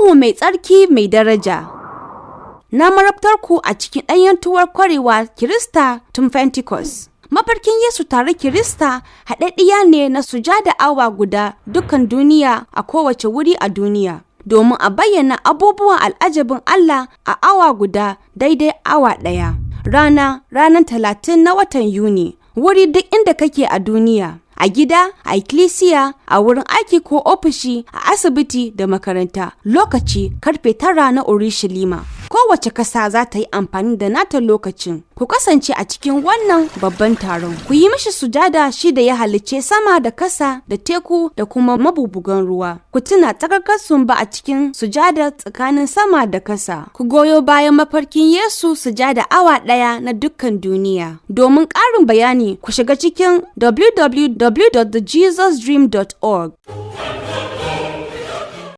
Ruhu mai tsarki mai daraja. Na marabtar ku a cikin ɗanyantuwar kwarewa Kirista tun Pentecost. Mafarkin Yesu tare Kirista haɗaɗɗiya ne na sujada awa guda dukan duniya a kowace wuri a duniya. Domin a bayyana abubuwan al'ajabin Allah a awa guda daidai awa ɗaya. Rana ranar talatin na watan Yuni. Wuri duk inda kake a duniya. A gida, a ikkilisiya, a wurin aiki ko ofishi, a asibiti da makaranta. Lokaci karfe tara na Urushalima. Kowace kasa za ta yi amfani da nata lokacin. Ku kasance a cikin wannan babban taron. Ku yi mishi sujada shi da ya halicce sama da kasa da teku da kuma mabubugan ruwa. Ku tuna takarkarsun ba a cikin sujada tsakanin sama da kasa. Ku goyo bayan mafarkin Yesu sujada awa ɗaya na dukkan duniya. Domin ƙarin bayani ku shiga cikin www.thejesusdream.org.